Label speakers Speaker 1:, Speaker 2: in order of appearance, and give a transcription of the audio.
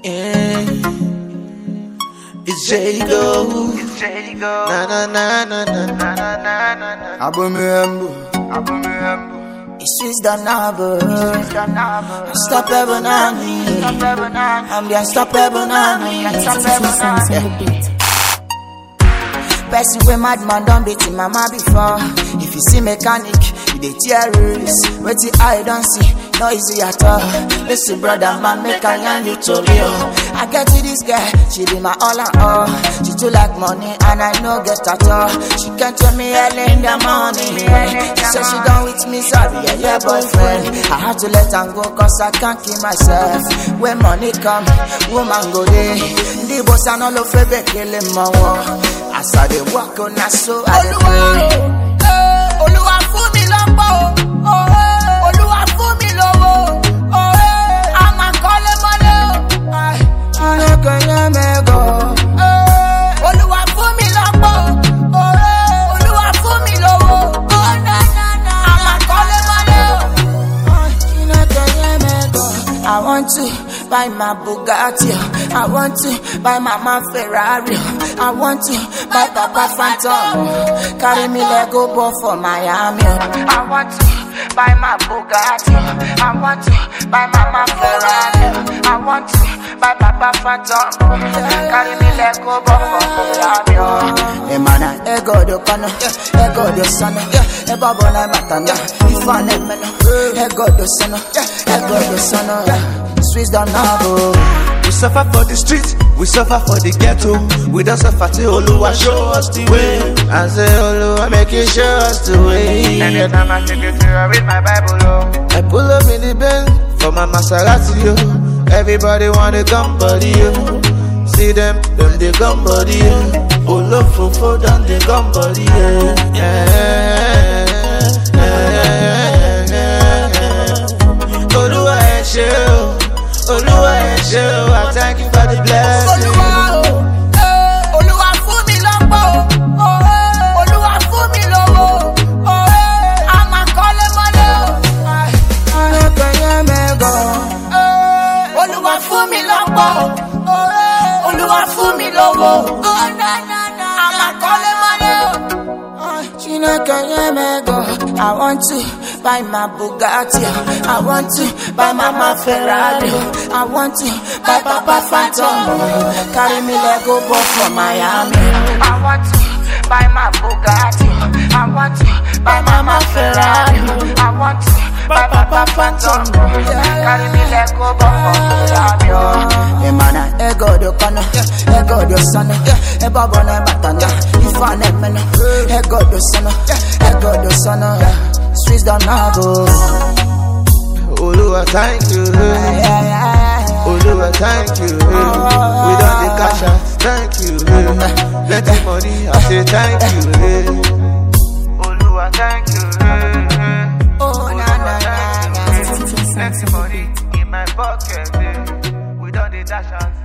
Speaker 1: Yeah. It's Jericho.
Speaker 2: It's Jericho.
Speaker 1: Na na na na na.
Speaker 2: Na na na na na.
Speaker 3: Abomembo,
Speaker 2: Abumembo.
Speaker 3: it's just the number.
Speaker 2: Unstoppable.
Speaker 3: Unstoppable nani.
Speaker 2: Unstoppable nani.
Speaker 3: I'm the unstoppable nani.
Speaker 2: Unstoppable nani.
Speaker 3: Person wey madman don beat him mama before. If you see mechanic, you dey terrorist. Wetin I don see, no easy at all. Listen, brother man, make I yarn you tori o. I get to this girl, she be my all and all. She too like money and I no get at all. She came to me early in the morning. She said she done with me, sorry, yeah, yeah, boyfriend. I had to let her go cause I can't keep myself. When money come, woman go there. The boss and all of it, kill him more. As I dey walk on na so I dey pray. Olúwa fún mi lọ́pọ̀ o. Olúwa fún mi lówó o. A máa kọ́lé mọ́lé o. Chineke nye m ego. Olúwa fún mi lọ́pọ̀ o. Olúwa fún mi lówó. A máa kọ́lé mọ́lé o. Chineke nye m ego. I want to buy my Bugatti. I want to buy mama Ferrari. I want to buy Papa Phantom. Carry me Lego ball for Miami. I want to buy my Bugatti. I want to buy mama Ferrari. I want to buy Papa Phantom. Carry me Lego ball for Miami. Emana ego do kono, ego do sono, ebo bona matana. Ifane meno, ego do sono, ego do sono. Swiss don't know.
Speaker 1: We suffer for the streets, we suffer for the ghetto. We don't suffer till Oluwa show us the way. I say Oluwa make you show us the way.
Speaker 2: Anytime I take it to I read my Bible, oh.
Speaker 1: I pull up in the Benz for my Maserati, yo. Everybody wanna come body, yo. See them, them they come body, yo. Olofofo done they come body, yo. Yeah, yeah, yeah, yeah. Oluwa ẹ ṣé o, Oluwa ẹ ṣé o, I thank you for the blessing.
Speaker 3: Olúwa o, eh, Olúwa fún mi lọ́pọ̀ o, eh, Olúwa fún mi lówó o, eh, a máa kọ́lé mọ́lé o. Chineke nye m ego. Eh, Olúwa fún mi lọ́pọ̀ o, eh, Olúwa fún mi lówó o, a máa kọ́lé mọ́lé o. Chineke nye m ego. I want to buy my Bugatti. I want to buy mama Ferrari. I want to buy Papa Phantom. Carry me Lego ball for Miami. I want to buy my Bugatti. I want to buy mama Ferrari. I want to buy Papa Phantom. Carry me Lego ball for Miami. Emana ego do kono, ego do sono, ebo bona batana. Ifane meno, ego do sono, ego do sono. Swiss don't know.
Speaker 1: Oluwa thank you.
Speaker 3: Yeah, yeah.
Speaker 1: Oluwa thank you. We don't the cash out, thank you. Let the money, I say thank you.
Speaker 2: Oluwa, thank you.
Speaker 3: Oh, na, na, na, na.
Speaker 2: Plenty money in my pocket. eh. We don't the dash out.